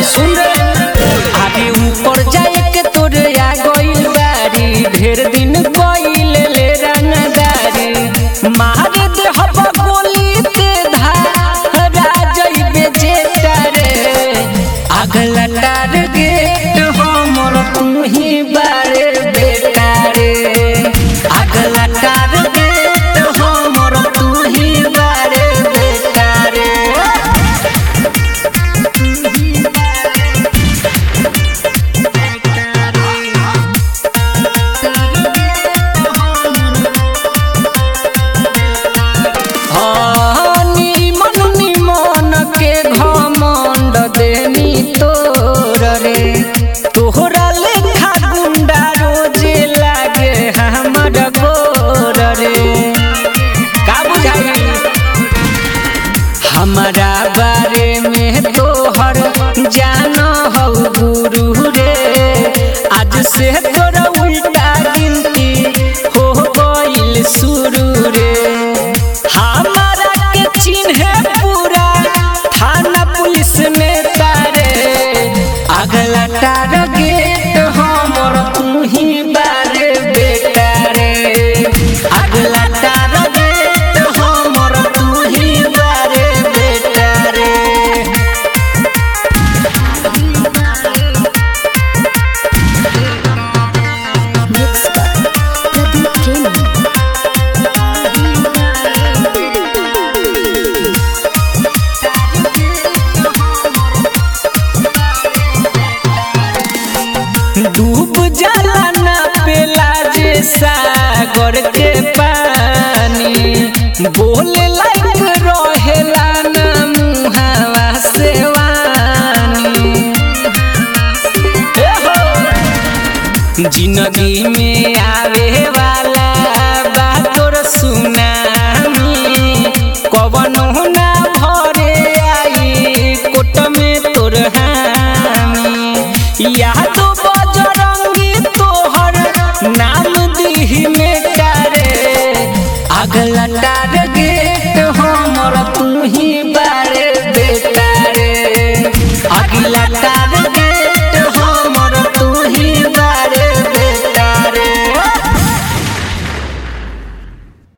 सुन रे आगे ऊपर जाए के तोरे आ गइल बारी ढेर दिन गइल ले रंगदारी मारे दे हब गोली ते धारा जइबे जेटा रे अगला टारगेट हमर तू ही बारे बेटा रे अगला टारगेट हमर तू ही बारे बेटा रे हाँ, निमन निमन के घमंड देनी तोर रे तोहरा लेखा गुंडा रोजे लागे हमर गोर रे का बुझाई हमारा बारे में तोहर जान हो गुरु रे आज से तोरा उल्टा गिनती हो गइल शुरू रे हमारा के चिन्ह पूरा थाना पुलिस में तारे अगला टारगेट हमर तू ही बारे बेटा रे अगला टारगेट हमर तू ही बारे बेटा रे Mixed by Pradeep Premi. डूब जाला ना पेला जे सागर के पानी बोले लायक रहेला ना मुहावा से वानी ए हो जिंदगी में आवे वाला बातोर सुनामी कवनो ना भरे आई कोट में तोर हामी याद